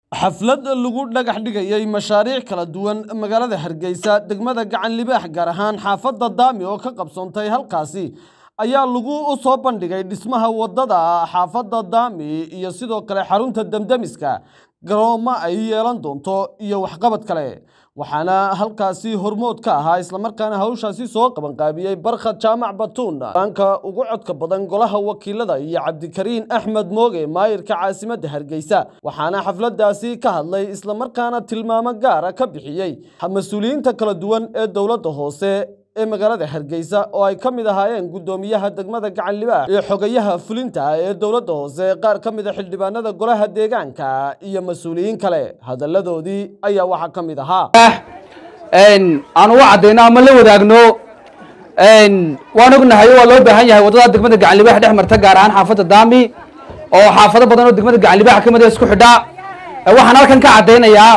xaflad lagu dhagax dhigayay mashaariic kala duwan magaalada hargeysa degmada gacan libaax gaar ahaan xaafadda daami oo ka qabsoontay halkaasi ayaa lagu soo bandhigay dhismaha waddada xaafadda daami iyo sidoo kale xarunta demdemiska garoomo ay yeelan doonto iyo waxqabad kale waxaana halkaasi hormood ka ahaa islamarkaana hawshaasi soo qabanqaabiyey barkhad jaamac batuun banka ugu codka badan golaha wakiilada iyo cabdikariin axmed mooge maayirka caasimadda hargeysa waxaana xafladaasi ka hadlay islamarkaana tilmaamo gaara ka bixiyey mas-uuliyiinta kala duwan ee dowladda hoose ee magaalada hargeysa oo ay ka mid ahaayeen guddoomiyaha degmada gacan libaax iyo xogayaha fulinta ee dowladda hoose qaar ka mid a xildhibaanada golaha deegaanka iyo mas-uuliyiin kale hadalladoodii ayaa waxaa ka mid ahaa aan uga caddayno ama la wadaagno waan ognahay waa loo baahan yahay waddada degmada gacan libaax dhex marta gaar ahaan xaafadda daami oo xaafado badan oo degmada gacan libaax ka mid a isku xidha waxaan halkan ka caddaynayaa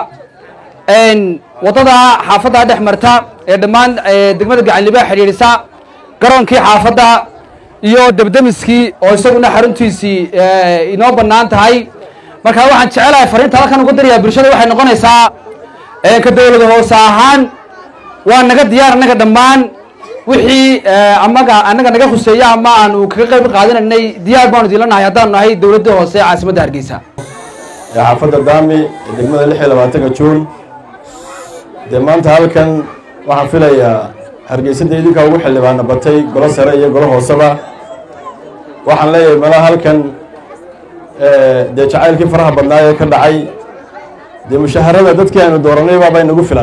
waddada xaafadda dhex marta ee dhammaan degmada gacan libaax xidhiidhisa garoonkii xaafadda iyo debdemiskii oo isaguna xaruntiisii inoo bannaan tahay marka waxaan jecelahay fariinta halkan ugu darayaa bulshada waxay noqonaysaa ka dowlada hoose ahaan waa naga diyaar annaga dhammaan wixii amaga annaga naga khuseeya ama aanu kaga qayb qaadanaynay diyaar baanu idinla nahay haddaanu nahay dowladda hoose ee caasimadda hargeysa xaafadda daami ee degmada lix iyo labaatanka juun dee maanta halkan waxaan filayaa hargeysada idinkaa ugu xildhibaana batay golo sare iyo golo hooseba waxaan leeyahay malaha halkan dee jacaylkii faraha badnaa ee ka dhacay dee mushaharada dadkii aynu dooranay baabay nagu filan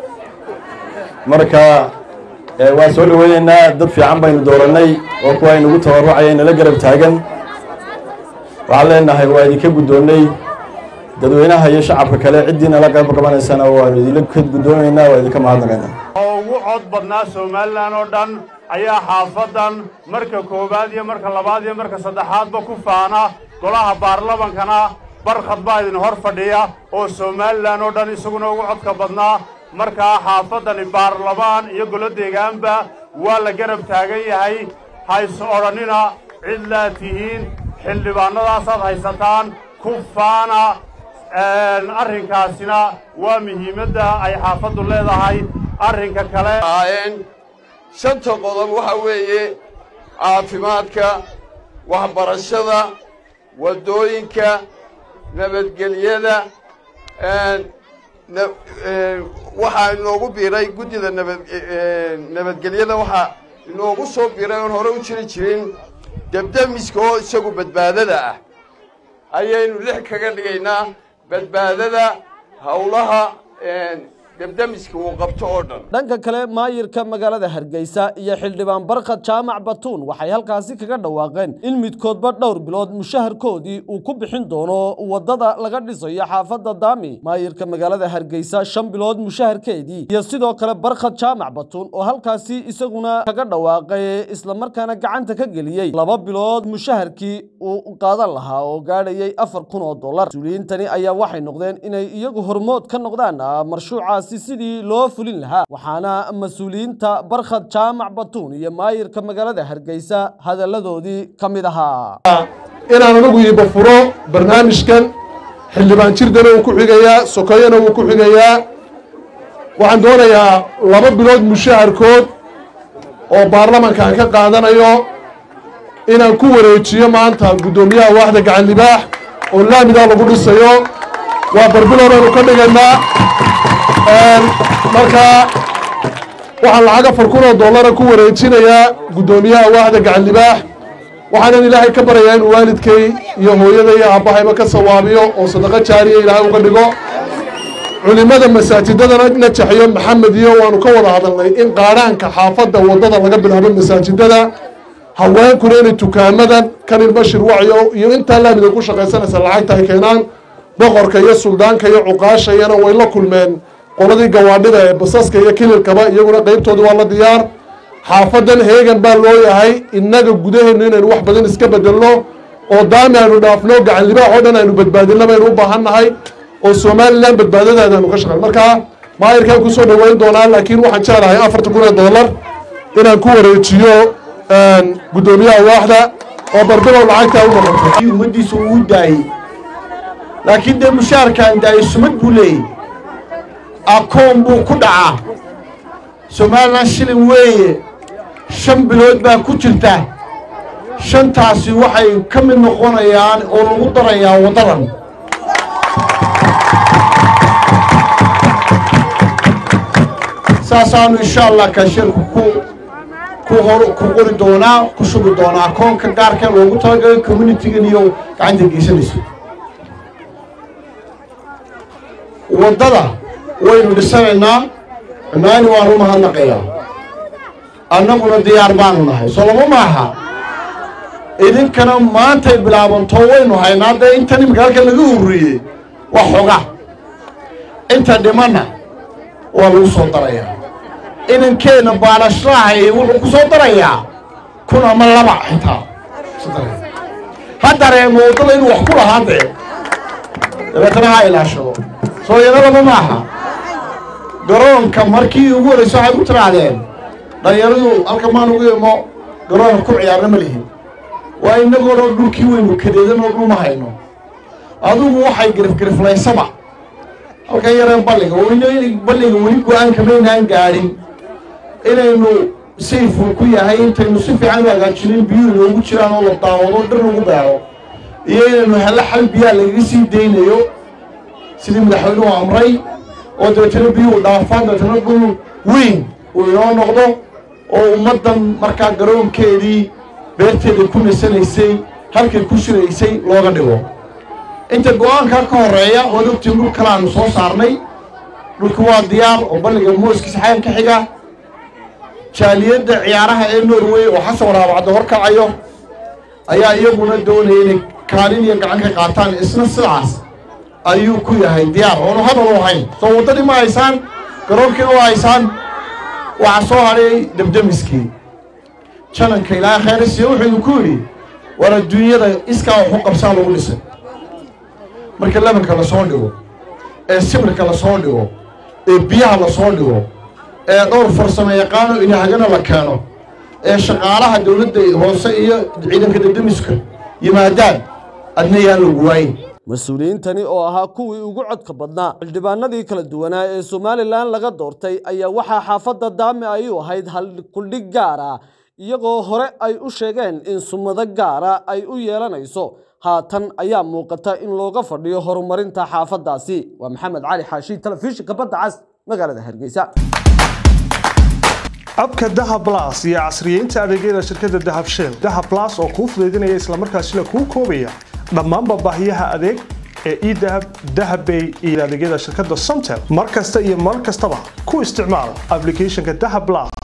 marka waan soo dhaweyneynaa dad fiican baynu dooranay oo kuwa aynugu tabarucaya nala garab taagan waxaan leenahay waa idinka guddoonnay dadweynaha iyo shacabka kale ciddiina la qayb qabanaysana waanu idinla gudoonaynaa waa idinka mahadnaqaynaa oo ugu cod badnaa somalilan oo dhan ayaa xaafaddan marka koowaad iyo marka labaad iyo marka saddexaadba ku faana golaha baarlamankana barkhad baa idin hor fadhiya oo somalilan oo dhan isaguna ugu codka badnaa markaa xaafaddani baarlamaan iyo golo deegaanba waa la garab taagan yahay hays odhannina cid laa tihiin xildhibaannadaasaad haysataan ku faana arrinkaasina waa muhiimadda ay xaafaddu leedahay arrinka kale ahaayeen shanta qodob waxa weeye caafimaadka waxbarashada waddooyinka nabadgelyada waxaa inoogu biiray guddida nabad nabadgelyada waxaa inoogu soo biiray oon hore u jiri jirin debdemiska oo isagu badbaadada ah ayaynu lix kaga dhigaynaa badbaadada howlaha debdemiska uu qabto oo dhan dhanka kale maayirka magaalada hargeysa iyo xildhibaan barkhad jaamac batuun waxay halkaasi kaga dhawaaqeen in midkoodba dhowr bilood mushaharkoodii uu ku bixin doono waddada laga dhisayo xaafadda daami maayirka magaalada hargeysa shan bilood mushaharkeedii iyo sidoo kale barkhad jaamac batuun oo halkaasi isaguna kaga dhawaaqay islamarkaana gacanta ka geliyey laba bilood mushaharkii uu qaadan lahaa oo gaadhayay afar kun oo dollar mas-uuliyiintani ayaa waxay noqdeen inay iyagu hormood ka noqdaan marshuucaas sidii loo fulin lahaa waxaana mas-uuliyiinta barkhad jaamac batuun iyo maayirka magaalada hargeysa hadalladoodii ka mid ahaa inaan anagu iiba furo barnaamijkan xildhibaan jirdana wuu ku xigayaa sokoyana wuu ku xigayaa waxaan doonayaa laba bilood mushaharkood oo baarlamankaan ka qaadanayo inaan ku wareejiyo maanta guddoomiyaha waaxda gacan libaax oo laamidaa lagu dhisayo waa barbilowbaynu ka dhigaynaa markaa waxaan lacag afar kun oo dollara ku wareejinayaa guddoomiyaha waaxda gacan libaax waxaanan ilaahay ka baryayaa inuu waalidkay iyo hooyada iyo aabbahayba ka sawaabiyo oo sadaqo jaariya ilaahay uga dhigo culimmada masaajidadana najaxyo maxamed iyo waanu ka wada hadalnay in qaadhaanka xaafadda waddada laga bilaabo masaajidada haweenkuna inay tukaamadan kanil bashir wacyo iyo intaa laamida ku shaqaysanaysa lacagta ay keenaan boqorka iyo suldaanka iyo cuqaashayana way la kulmeen qoladii gawaadhida ee basaska iyo kililkaba iyaguna qeybtooda waa la diyaar xaafadan heegan baa loo yahay innaga gudaheennu inaynu wax badan iska bedelno oo daami aynu dhaafno gacan libaax oo dhan aynu badbaadinno baynu u baahan nahay oo somalilan badbaadadaada aynu ka shaqeyn markaa maayirkaan kusoo dhaweyn doonaa laakiin waxaan jeclahay afartan kun ee dollar inaan ku wareejiyo guddoomiyaha waaxda oo barbilow lacagtaa u noqoto ummaddiisu uu daayey laakiin dee mushaharkan daayo sumad buu leeyay akoon buu ku dhacaa somalilan shilin weeye shan bilood baa ku jirta shantaasi waxay ka mid noqonayaan oo lagu darayaa waddadan saasaanu insha allah kaasheerku ku ku hor ku qori doonaa ku shubi doonaa akoonka gaarka loogu talagalay communitigan iyo gacanta geysanayso waddada waynu dhisanaynaa maani waan u mahadnaqayaa annaguna diyaar baanu nahay soo lama maaha idinkana maantay bilaabanto waynu haynaa dee intan imika halkan laga ururiyey waa xoga inta dhimanna waa lagu soo darayaa inankeenna baalashlahay wuxuu ku soo darayaa kun ama laba xitaa ha dareemo waddada inuu wax ku lahaa dee dabeetana ha ilaashado soo yanadaba maaha garoonka markii ugu horreysa waxay ku tirahdeen dhalinyaradu halka maan ugu imo garoonka ku ciyaarna ma lihin waa inagoo dhan dhulkii weynu kadeedanoo dhulma hayno adugu waxay girifgiriflaysaba halkan yareen balliga balliga weli go-aanka maynaan gaadhin inaynu sayful ku yahay intaynu si fiican u hagaajinin biyuhu inoogu jiraan oo la daawado dhir lagu beero iyo inaynu helle xal biyaa lagaga sii daynayo sidii madaxweynuhu amray oo dabeetana biyuhu dhaafaan dabeetana dhul weyn uu inoo noqdo oo ummaddan markaa garoonkeedii beerteeda ku nasanaysay halkay ku shiraysay looga dhigo inta go-aankaa ka horreeya waad ogtiin dhul kale aanu soo saarnay dhulka waa diyaar oo balliga mooskiisa xayan ka xiga jaaliyadda ciyaaraha ee norway oo xasan waraabacdo horkacayo ayaa iyaguna doonaya inay kaalin iyo gacan ka qaataan isna sidaas ayuu ku yahay diyaar oonu hadal u ahayn soo waddadii ma haysaan garoonkiina waa haysaan waxaa soo hadhay debdemiskii jananka ilaahay khayrasiya wuxuu idinku yidhi war adduunyada iskaa waxu qabsaa lagu dhisay marka lebanka la soo dhigo ee sibirka la soo dhigo ee biyaha la soo dhigo ee dhowr farsamo yaqaano inahagana la keeno ee shaqaalaha dowladda hoose iyo ciidanka debdemiska yimaadaan adna yaan lagu waayin mas-uuliyiintani oo ahaa kuwii ugu codka badnaa xildhibaanadii kala duwanaa ee somalilan laga doortay ayaa waxaa xaafadda daami ay u ahayd hal kuldhig gaar ah iyagoo hore ay u sheegeen in sumado gaara ay u yeelanayso haatan ayaa muuqata in looga fadhiyo horumarinta xaafaddaasi waa maxamed cali xaashi telefishinka badda cas magaalada hargeysa abka dahab las iyo casriyeynta adeegyada shirkadda dahab shell dahab las oo kuu fudaydinaya islamarkaasina kuu koobaya dhammaanba baahiyaha adeeg ee edahab dahabbay iyo adeegyada shirkadda somtel mar kasta iyo mar kastaba ku isticmaal applicationka dahab las